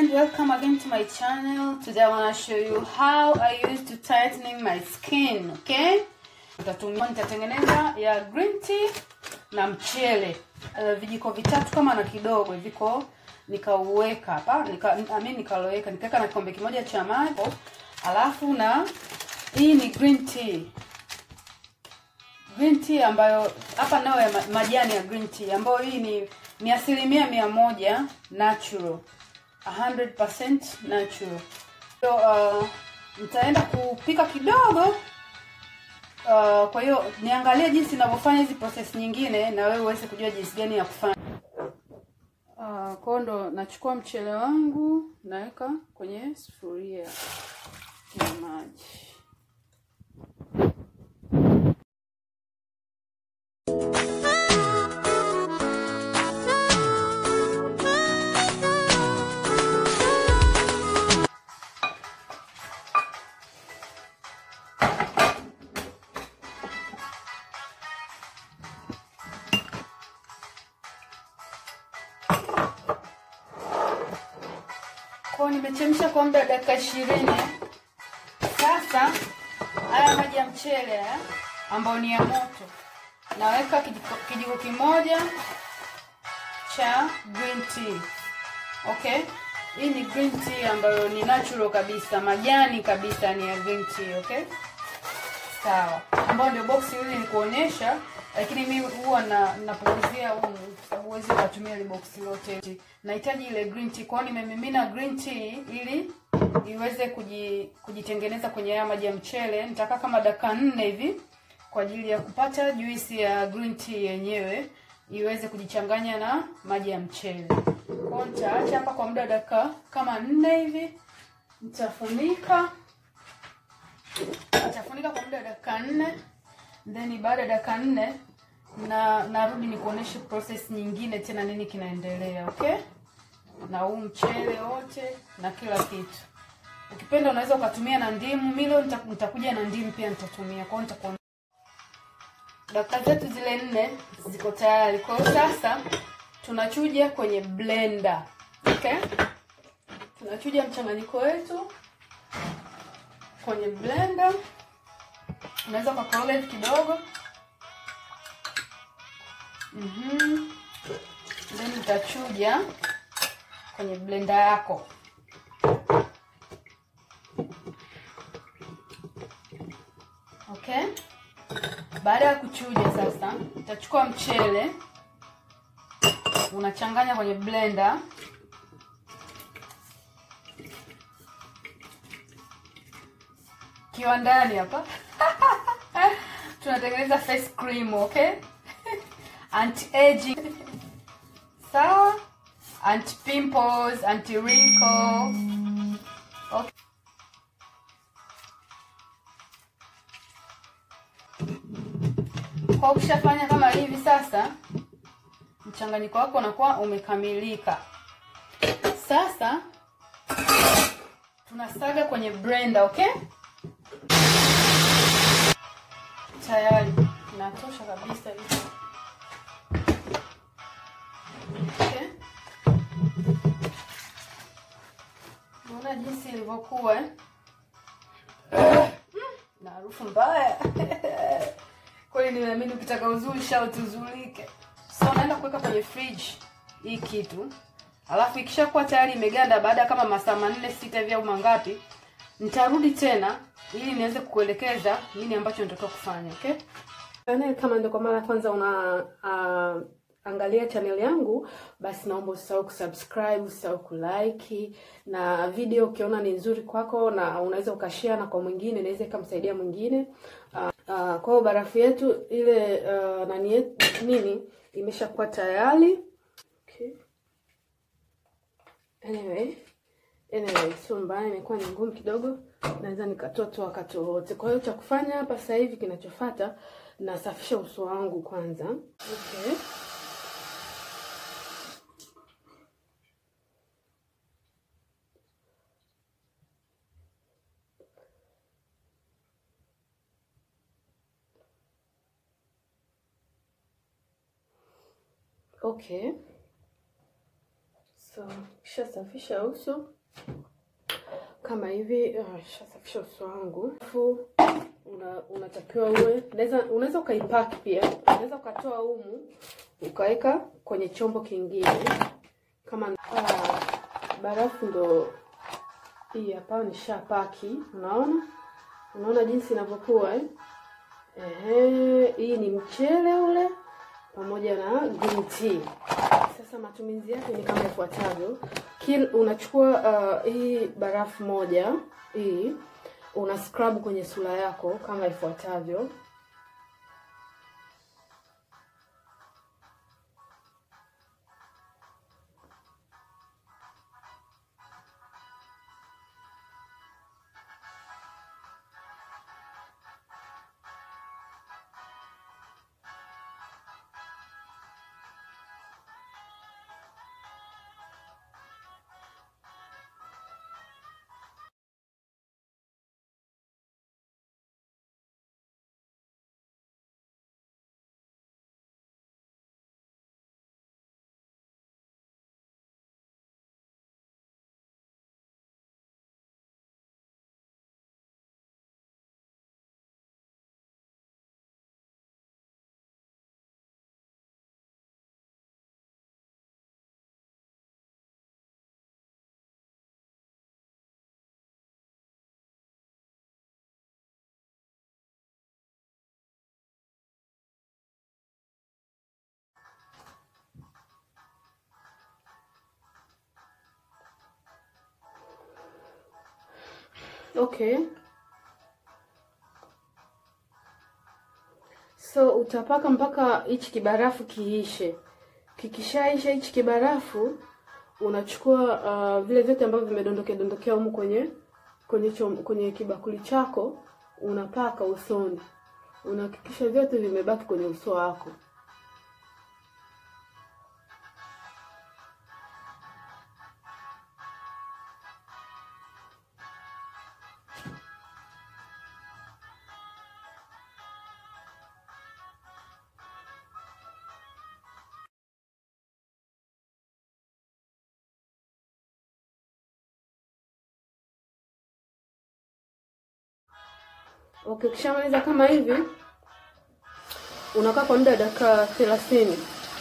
friend welcome again to my channel today i want to show you how i used to tightening my skin okay nitatumia nitatengeneza ya green tea na mchele uh, vijiko vitatu kama na kidogo viko nikauweka hapa nika, I mean nikaloweka nikaweka na kikombe kimoja cha maji alafu na hii ni green tea green tea ambayo hapa nayo ya ma- majani ya green tea ambayo hii ni ni asilimia mia moja natural 100% natural so, uh, nitaenda kupika kidogo uh, kwa hiyo niangalie jinsi ninavyofanya hizi process nyingine na wewe uweze kujua jinsi gani ya kufanya uh, kwao ndo nachukua mchele wangu naweka kwenye sufuria ya maji kwao nimechemsha kwa muda wa dakika ishirini sasa haya maji ya mchele haya ambayo ni ya moto naweka kijiko, kijiko kimoja cha green tea okay hii ni green tea ambayo ni natural kabisa majani kabisa ni ya green tea okay sawa ambayo ndio box hili ni kuonyesha lakini mi huwa na napunguzia humu kwa sababu huwezi ukatumia ile box lote nahitaji ile green tea kwao nimemimina green tea ili iweze kuji, kujitengeneza kwenye haya maji ya mchele nitakaa kama dakika nne hivi kwa ajili ya kupata juisi ya green tea yenyewe iweze kujichanganya na maji ya mchele kwao nitaacha hapa kwa muda wa dakika kama nne hivi nitafunika nitafunika kwa muda wa dakika nne then baada ya dakika nne na narudi nikuoneshe process nyingine tena nini kinaendelea okay na huu mchele wote na kila kitu ukipenda unaweza ukatumia na ndimu mi leo nita- nitakuja na ndimu pia nitatumia kwao nitakuwa dakika zetu zile nne ziko tayari kwa hiyo sasa tunachuja kwenye blender okay tunachuja mchanganyiko wetu kwenye blender unaweza ukakoroga hivi kidogo mm then utachuja kwenye blender yako okay baada ya kuchuja sasa utachukua mchele unachanganya kwenye blender kiwandani hapa tunatengeneza face cream okay anti aging sawa anti pimples anti wrinkle okay. kwa ukishafanya kama hivi sasa mchanganyiko wako unakuwa umekamilika sasa tunasaga kwenye blender okay tayari inatosha kabisa hivi okay. naona jinsi ilivyokuwa eh? na harufu mbaya kweli nimeamini ukitaka uzuri shauti uzulike so naenda kuweka kwenye fridge hii kitu alafu ikishakuwa tayari imeganda baada ya kama masaa manne sita hivi au mangapi nitarudi tena ili niweze kukuelekeza nini ambacho nitatoka kufanya okay Channel, kama ndio kwa mara ya kwanza una uh, angalia channel yangu basi naomba usisahau kusubscribe usisahau kulike na video ukiona ni nzuri kwako na unaweza ukashare na kwa mwingine inaweza ikamsaidia mwingine uh, uh, kwa hiyo barafu yetu ile uh, nani yetu nini imeshakuwa tayari okay. anyway anyway sio mbaya imekuwa ni ngumu kidogo naweza nikatoa tu wakati wowote kwa hiyo cha kufanya hapa sasa hivi kinachofuata nasafisha uso wangu kwanza okay. okay so kishasafisha uso kama hivi. Uh, shasafisha uso wangu, alafu una, unatakiwa uwe unaweza unaweza ukaipaki pia, unaweza ukatoa humu ukaweka kwenye chombo kingine kama uh, barafu ndo hii hapa nishapaki. Unaona, unaona jinsi inavyokuwa eh? Ehe, hii ni mchele ule pamoja na green tea. Sasa matumizi yake ni kama ifuatavyo. Kil unachukua uh, hii barafu moja hii una scrub kwenye sura yako kama ifuatavyo. Okay. So utapaka mpaka hichi kibarafu kiishe. Kikishaisha hichi kibarafu unachukua uh, vile vyote ambavyo vimedondokea dondokea humu kwenye kwenye chom, kwenye kibakuli chako unapaka usoni. Unahakikisha vyote vimebaki kwenye uso wako. Okay, ukishamaliza kama hivi unakaa kwa muda wa dakika thelathini.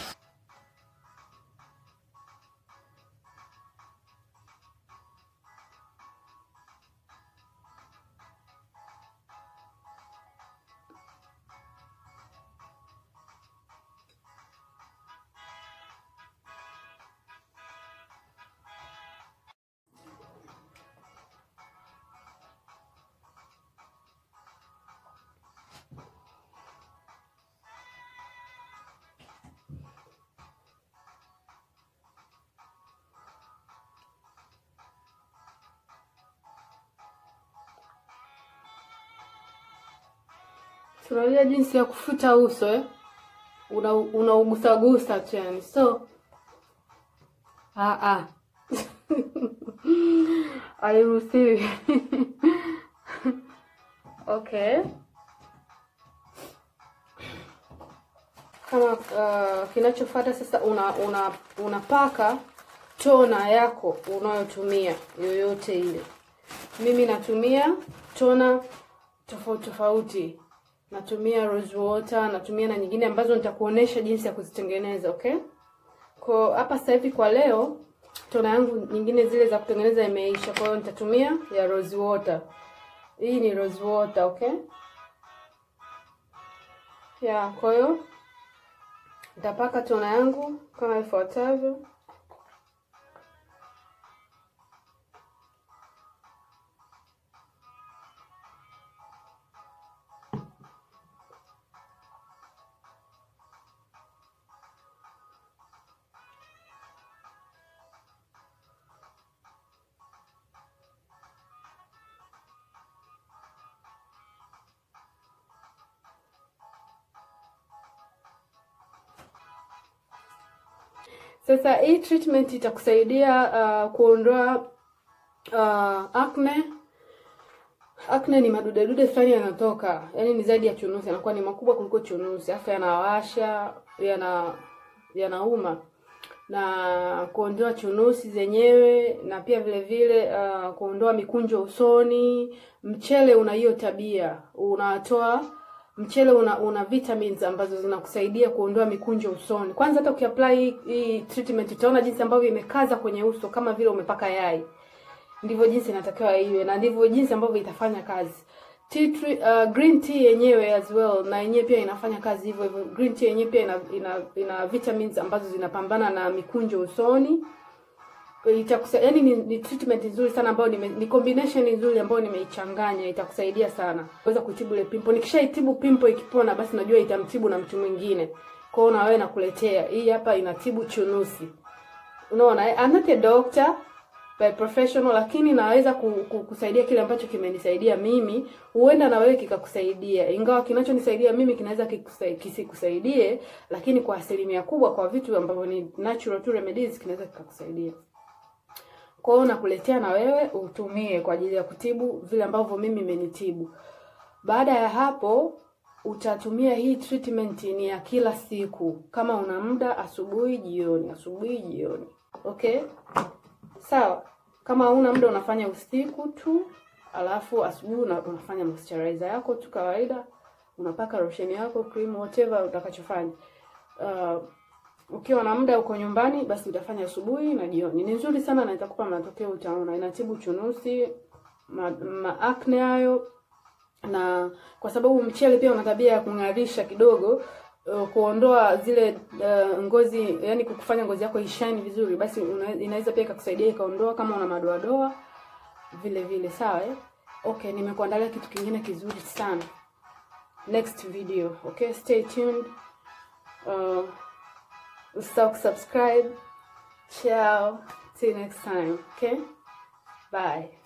Tunajua jinsi ya kufuta uso eh? Una unaugusagusa tu yani, so ah ah hairuhusiwi. Okay, kama uh, kinachofuata sasa, una una unapaka tona yako unayotumia yoyote ile. Mimi natumia tona tofauti tofauti natumia rose water, natumia na nyingine ambazo nitakuonesha jinsi ya kuzitengeneza. Okay, kwa hapa sasa hivi kwa leo tona yangu nyingine zile za kutengeneza imeisha, kwa hiyo nitatumia ya rose water. Hii ni rose water, okay ya. Kwa hiyo nitapaka tona yangu kama ifuatavyo. Sasa hii treatment itakusaidia uh, kuondoa uh, acne. Acne ni madudedude fulani yanatoka, yaani ni zaidi ya chunusi, yanakuwa ni makubwa kuliko chunusi, afu yanawasha, yana yanauma. na kuondoa chunusi zenyewe na pia vile vile uh, kuondoa mikunjo usoni. Mchele una hiyo tabia, unatoa mchele una, una vitamins ambazo zinakusaidia kuondoa mikunjo usoni. Kwanza hata ukiapply hii, hii treatment utaona jinsi ambavyo imekaza kwenye uso kama vile umepaka yai. Ndivyo jinsi inatakiwa iwe na ndivyo jinsi ambavyo itafanya kazi. Tea tree, uh, green tea yenyewe as well na yenyewe pia inafanya kazi hivyo hivyo. Green tea yenyewe pia ina, ina, ina vitamins ambazo zinapambana na mikunjo usoni itakusa yani ni, ni treatment nzuri sana ambayo nime, ni combination nzuri ambayo nimeichanganya itakusaidia sana kuweza kutibu ile pimple. Nikishaitibu pimple ikipona, basi najua itamtibu na mtu mwingine. Kwa hiyo na wewe nakuletea hii hapa, inatibu chunusi. Unaona, I'm not a doctor by professional, lakini naweza ku, ku, kusaidia kile ambacho kimenisaidia mimi, huenda na wewe kikakusaidia. Ingawa kinachonisaidia mimi kinaweza kikusai- kisikusaidie, lakini kwa asilimia kubwa, kwa vitu ambavyo ni natural tu remedies, kinaweza kikakusaidia. Kwa hiyo nakuletea na wewe utumie kwa ajili ya kutibu vile ambavyo mimi imenitibu. Baada ya hapo utatumia hii treatment ni ya kila siku, kama una muda, asubuhi, jioni, asubuhi, jioni. Okay, sawa. Kama una muda unafanya usiku tu, alafu asubuhi una, unafanya moisturizer yako tu kawaida, unapaka lotion yako, cream, whatever utakachofanya. Uh, ukiwa na muda uko nyumbani, basi utafanya asubuhi na jioni. Ni nzuri sana na itakupa matokeo, utaona. Inatibu chunusi, ma, ma acne hayo na kwa sababu mchele pia una tabia ya kung'arisha kidogo uh, kuondoa zile uh, ngozi yani kukufanya ngozi yako ishine vizuri, basi una, inaweza pia ikakusaidia ikaondoa kama una madoadoa vile vile. Sawa eh? Okay, nimekuandalia kitu kingine kizuri sana next video. Okay, stay tuned. Uh, usisahau kusubscribe. Ciao, see you next time. Okay, bye.